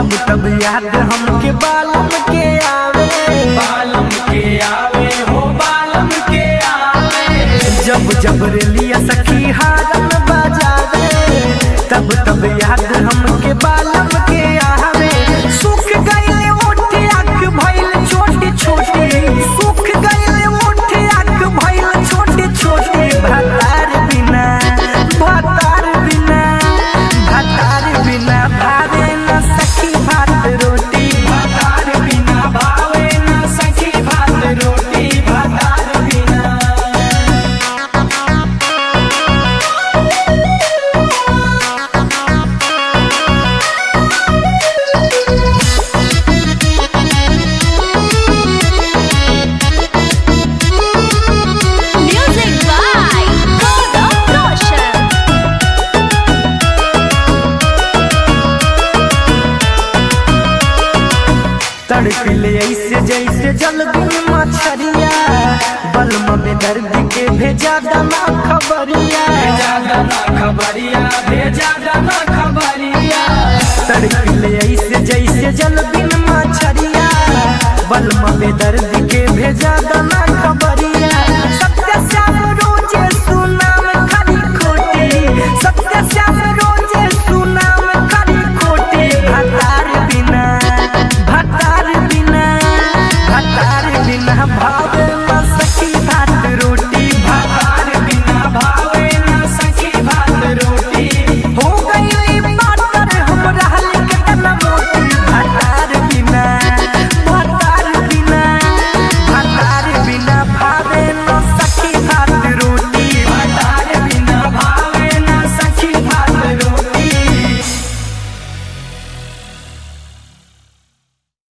तब तब याद हमके बालम के आवे बालम के आवे हो बालम के आवे जब जब रेलिया सखी हारन बजावे तब तब याद हमके बालम के आवे सुख गईले ओठ आँख भइल छोटी छोटी सुख गईले ओठ आँख भइल छोटी छोटी भतार बिना भतार बिना भतार बिना भावे न सखी भात रोटी भातार बिना भावे न सखी भात रोटी भातार बिना Music by Godam Roshan. तड़पिले ऐसे जैसे जल बिन मछरिया बलम में दर्द के भेजा दमा खबरिया भेजा दाना खबरिया भेजा दाना खबरिया तड़पिले ऐसे जैसे जल बिन मछरिया बलम में दर्द के भेजा दमा